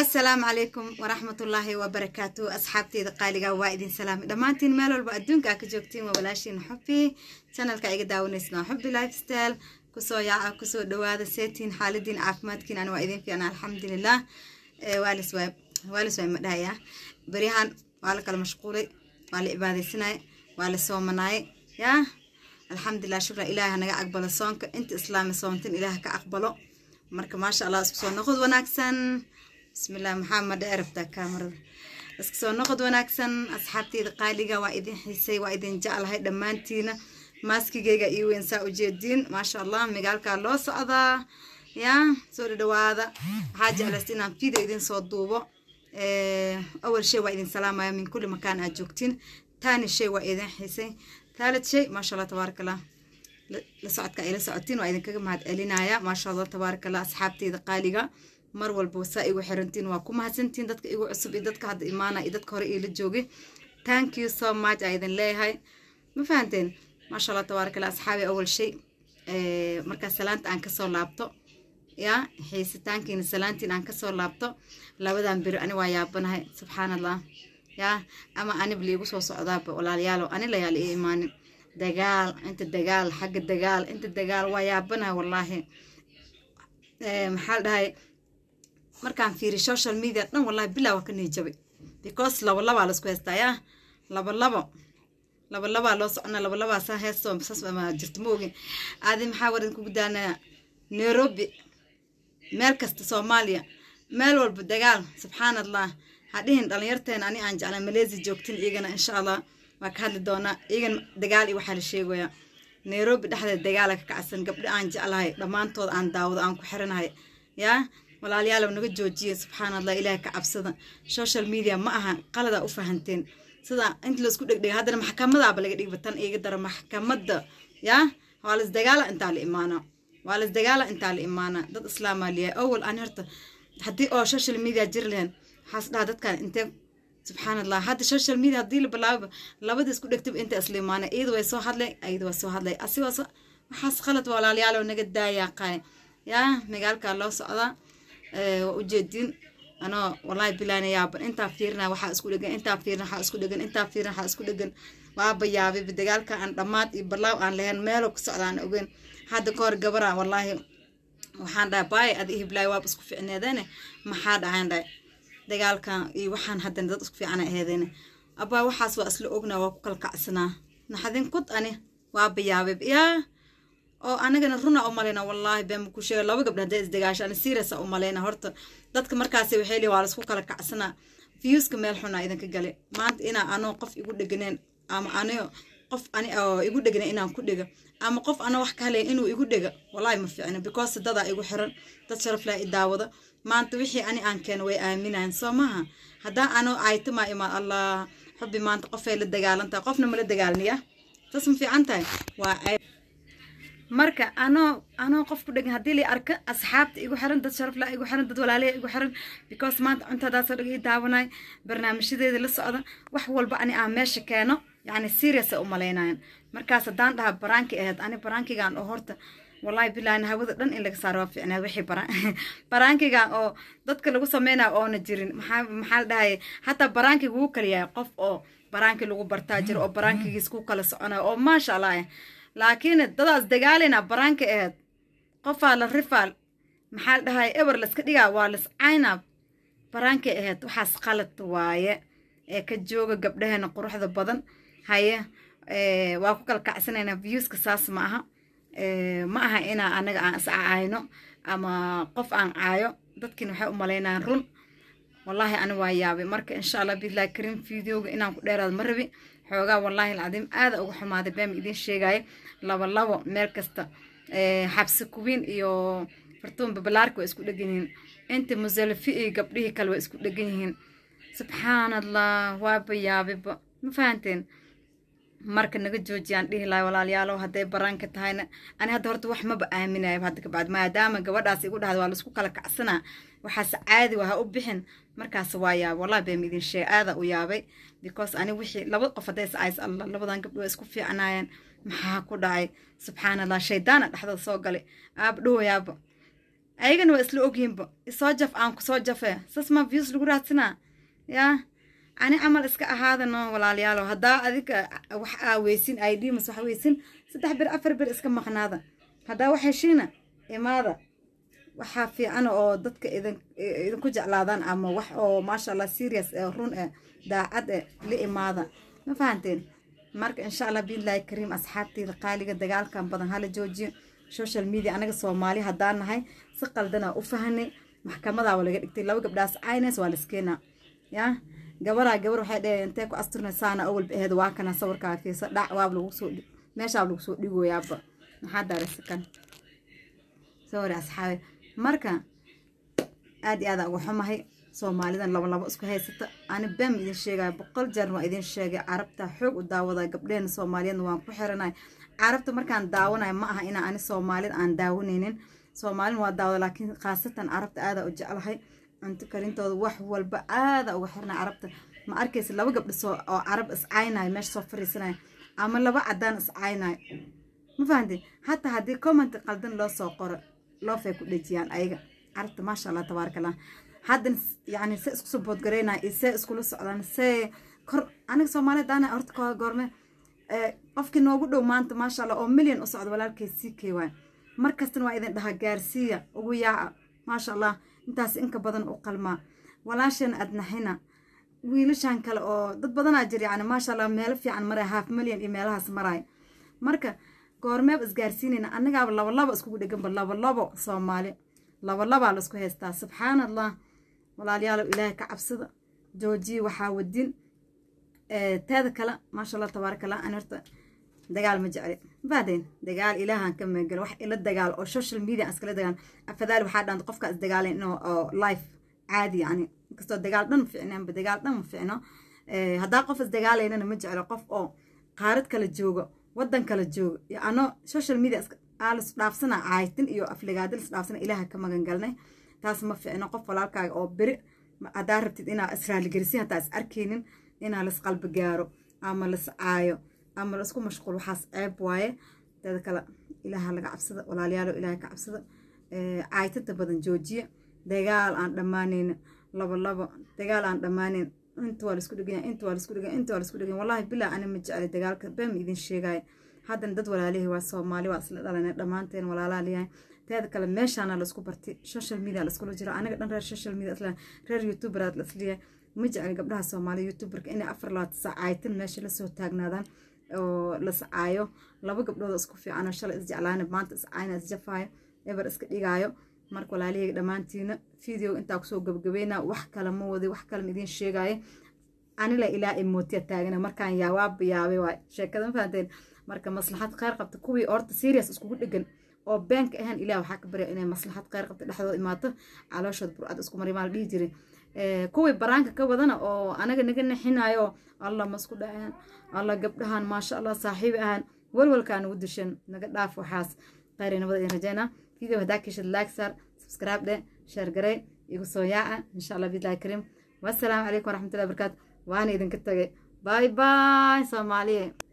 asalaamu calaykum waraxmatullaahi wabarakaatu asxaabteyda qaaliga waa idin salaamay dhammaantiin meel walba adduunka aa ka joogtiin waa walaashiin xubi chanalka iga daawanaysna xubi lifestyle kusoo yaaca kusoo dhawaada seetiin xaaladiin caafimaadkiin ani waa idin fiicna alxamdulilah waalis waay waalis waay ma dhahaya beryahan waa la kala mashquulay waa la cibaadaysanay waa la soomanaay yaa alxamdulilah shukra ilaaha naga aqbalo soonka inta islaami soontin ilaah ka aqbalo marka maasha allah isku soo noqod wanaagsan bismillaah maxaa madhe erabtaa kaamarada isku soo noqod wanaagsan asxaabteyda qaaliga waa idin xiisay waa idin jeclahay dhammaantiina maaskigeyga iyo weyn saa ujeediin maasha allah magaalkaa loo socdaa yaa soo dhadhawaada waxaa jeclaysta inaan video idin soo duubo awal shay waa idin salaamaya min kulli makaan aad joogtiin taani shay waa idin xiisay taalid shay maasha allah tabaaraka allah la socodka ay la socotiin waa idinkaga mahad celinaya maasha allah tabaaraka allah asxaabteyda qaaliga mar walba saa igu xirantiin waa ku mahadsantiin dadka igu cusub iyo dadka hadda imaana iyo dadka hore iila joogay thank you so much aa idin leeyahay ma fahanteen maasha allah tabaaraka allah asxaabi awal shay markaa salaanta aan kasoo laabto yaa xiisitaankiina salaantiin aan kasoo laabto labadan beri ani waa yaabanahay subxaan allah yaa ama anib liigu soo socdaaba walaalayaalow ani layaal ii imaanin dagaal inta dagaal xagga dagaal inta dagaal waa yaabanahay wallaahi maxaa la dhahay markaan fiiri social media dhan wallahi bilaa waa ka niijabay because laba labaa laisku haystaa yaa laba labo laba labaa loo socona laba labaa saa heesto sas ma jirto ma ogin aadi maxaa waran kugu daanaya nairobi meel kasta soomaaliya meel walba dagaal subxaan allah hadhihin dhalinyarteena ani aan jeclaa maleysia joogtin iyagana insha allah waa ka hadli doonaa iyagan dagaal iyo waxaa la sheegayaa nairobi dhexdeed dagaala ka kacsan gabdho aan jeclahay dhammaantood aan daawado aan ku xiranahay yaa walaalayaalow naga joojiye subxaan allah ilaahay ka cabsada social media ma aha qaladaa u fahanteen sida inta laisku dhegdhega haddana maxkamadaaba laga dhigba tan iga dara maxkamadda yaa waa las dagaala intaa la imaana waa las dagaala intaa la imaana dad islaamaa liyahay awal aan horta haddii oo social media jiri lahayn waxaas dhaha dadkan intee subxaan allah hadda social media haddii la bilaabo labada isku dhegtaba inta isla imaana iyada way soo hadlay iyada waa soo hadlay asigaas waxaas khalad walaalayaalow naga daayaa qaay yaa magaalkaa loo socdaa waa ujeedin anoo wallaahi bilaana yaaban intaa fiirina waxaa isku dhegan intaa fiirina waxaa isku dhegan intaa fiirina waxaa isku dhegan waaba yaabay dagaalka aan dhammaad iyo balaaw aan lahayn meelo ku socda aan ogeyn hadda ka hor gabara wallaahi waxaan dhahay baay adi ihiblaay waaba isku ficneedeene maxaa dhahaan dhahay dagaalkan iyo waxaan haddana dad isku fiicana aheedene abaa waxaas waa isla ognaa waa ku kala kacsanaa naxadin kud ani waaba yaabay yaa oo anagana runa u malayna wallaahi been ku sheega laba gabdha hadday isdagaasho ani seriasa u malayna horta dadka markaasi waxay leeyihin waa laisku kala kacsanaa viewska meel xunaa idinka gale maanta inaa anoo qof igu dheganeen ama anigo qof ani oo igu dhegana inaan ku dhega ama qof ana wax ka halayn inuu igu dhega wallaahi ma fiicna because dadaa igu xiran dad sharaf laa i daawada maanta wixii ani aan keeno way aaminayan soo maaha haddaan anoo aytamaa imaan allah xubbi maanta qofay la dagaalantahay qofna mala dagaalniya saas ma fiican tahay waa marka anoo anoo qof ku dhegan haddii la arka asxaabta igu xiran dad sharaf laa igu xiran dad walaaliya igu xiran because maanta cuntadaasoo dhag ii daawanay barnaamijyadeeda la socda wax walba ani aan meesha keeno yacni seriousa u malaynayan markaas haddaan dhaha baraankii ahayd ani baraankigan oo horta wallahi bilaani hawada dhan in laga saaro waa fiicnaa wixii baraankigan oo dadka lagu sameynaya oona jirin maxaa maxaa la dhahay hataa baraankiga wuu kala yahay qof oo baraankii lagu bartaa jiro oo baraankigiis ku kala soconayo oo maasha allah laakiin dadaas dagaalina baraanka ahayd qofaa la rifaal maxaa la dhahay eber laska dhigaa waa las caynab baraankay ahayd waxaas qalad waaye ee ka jooga gabdhaheena quruxda badan haye waa ku kala kacsanayna viewska saas ma aha ma aha inaa anaga aan is caayno ama qof aan caayo dadkiina waxay u malaynayaan run wallaahi ani waa yaabay marka insha allah biillahi karim videoga inaan ku dheeraado ma rabi xoogaa wallaahi alcadiim aada uga xumaaday beema idiin sheegaayo labo labo meel kasta xabsi kuwiin iyo fartuun babalaarka waa isku dhegan yihiin inta musalafi iyo gabdhihii kale waa isku dhegan yihiin subxaan allah waaba yaabayba ma fahanteen marka naga joojiyaan dhihi lahay walaalayaalow hadday baraanka tahayna ani hadda horta wax maba aaminayo hadda kabacdi maadaama gabadhaas igu dhahda waa laisku kala kacsanaa waxaas caadi waa ha u bixin markaas waa yaabay wallahi been idin sheeg aada u yaabay because ani wixii laba qof hadday is ays allah labadan gabdho waa isku fiicnaayeen maxaa ku dhacay subxaan allah shaydaana dhexdooda soo galay aaba dhawayaaba ayagana waa isla ogyihinba isoo jaf aan kusoo jafe sas ma views lagu raadsanaa yaa ani camal iska ahaadano walaalayaalo haddaa adiga wax aa weysin id mas wax weysin saddex bir afar bir iska maqnaada haddaa wax heshiina imaada waxaa fiican oo dadka idin idinku jeclaadaan ama wax oo maasha allah serious ee run eh daacad eh la imaada ma fahanteen marka insha allah biillahi kariim asxaabteyda qaaliga dagaalkan badan hala joojiyo social media anaga soomaali haddaan nahay si qaldanaa u fahanay maxkamadaaba laga dhigtay laba gabdhaas caynes waa laskeenaa yaa gabaraa gabar waxay dheheen intee ku asturnaysaana awalba aheed waa kana sawirkaa fiisa dhac waab lagu soo meeshaab lagu soo dhigoyaaba maxaa daaraysakan sorry asxaabe marka aad iyo aada uga xumahay soomaalidan laba labo isku haysata ani bam idin sheegaya boqol jeerna waa idin sheegay carabta xoog u daawada gabdheena soomaaliyeedna waan ku xiranay carabta markaan daawanayo ma aha inaa ani soomaalida aan daawanaynin soomaalina waa daawada laakiin khaasatan carabta aada u jeclahay cunto karintooda wax walba aada uga xirnay carabta ma arkaysa laba gabdho soo oo carab iscaynayo meesha soo fariisanayo ama laba cadaan iscaynayo ma fahanteen hataa haddii comment qaldan loo soo qoro loofay ku dhejiyaan ayaga carabta maasha allah tabaaraka allah haddana yani se isku soo boodgaraynaya iyo see iskula socdaan see kor aniga soomaaliyad daana horta goorme qofkii noogu dhow maanta maasha allah oo milyan u socda walaalkay sii kay waay mar kastana waa idin dhahaa gaarsiiya ugu yaaca maasha allah intaas inka badan u qalmaa walaashana adnaxina wiilashan kale oo dad badanaa jir yani maasha allah meelo fiican maraya haaf milyan iyo meelahaas maraya marka goormeeb isgaarsiinayna annagaaba labalabo iskugu dheganba labalabo soomaali labalabaa laisku haystaa subxaan allah walaalayaalow ilaahay ka cabsada joojiye waxaa wadin teeda kale maasha allah tabaaraka allah ani horta dagaal ma jecli mafahdeen dagaal ilaahan ka meegalo wax ila dagaal oo social media aan iskala dagaal afadaali waxaa dhanta qofka is dagaalayn inuu oo life caadi yani inkastoo dagaal dhan ma ficnaanba dagaal dhan ma ficno haddaa qof is dagaalaynana ma jeclo qof oo qaarad kala joogo waddan kala joogo iyo ano social media aalis dhaafsana caaytin iyo afligaadil is dhaafsana ilaaha ka magan galnay taas ma ficno qof walaalkaaga oo beri haddaa rabtid inaa israaligelisin hataa is arkaynin inaa lis qalbi gaaro ama lis caayo ama laisku mashquul waxaas ceeb waaye teeda kale ilaaha laga cabsada walaalayaalo ilaaha ka cabsada caaytata badan joojiya dagaal aan dhammaanayn labo labo dagaal aan dhammaanayn inta waa laisku dheganya inta waa laisku dheganya inta waa laisku dheganya wallahi bilaa ani ma jeclay dagaalka bam idin sheegaya haddana dad walaalihi waa soomaali waa isla dhalanay dhammaanteen walaalaa leeyahay teeda kale meeshaana laisku bartay social media laiskula jiro aniga dhan reer social media isla reer youtuberaad la isleeyahay ma jeclay gabdhaha soomaaliya youtuberka inay afar labaatan saac caaytan meesha lasoo taagnaadaan oo lascaayo laba gabdhood isku fiicanoo shalay isjeclaana maanta iscaayna isjafaayo eber iska dhigaayo marka walaalihayga dhammaantiina video intaa kusoo gabgabayna wax kale ma wadi wax kale ma idiin sheegaayo anila ilaa imootiya taagana markaan yaawaaba yaabay waay sheekada ma fahanteen marka maslaxad kheyr qabta kuwii orta serious iskugu dhegan oo beenka ahaan ilaah waxaa ka barya inay maslaxad kheyr qabta dhexdooda imaato calooshood burcad isku mari maa la dhihi jiray kuwii baraanka ka wadana oo anaga naga nixinayo allah masku dhaceen allah gabdhahan maasha allah saaxiib ahaan walwalkaan ugu dishan naga dhaaf waxaas kheyr nabada idin rajeynaa video haddaa keshid like saar subscribe dhe share garey igu soo yaaca insha allah billahi kariim wassalaamu calaykum waraxmatullahi wabarakaatu waana idinka tagay bye bye soomaaliye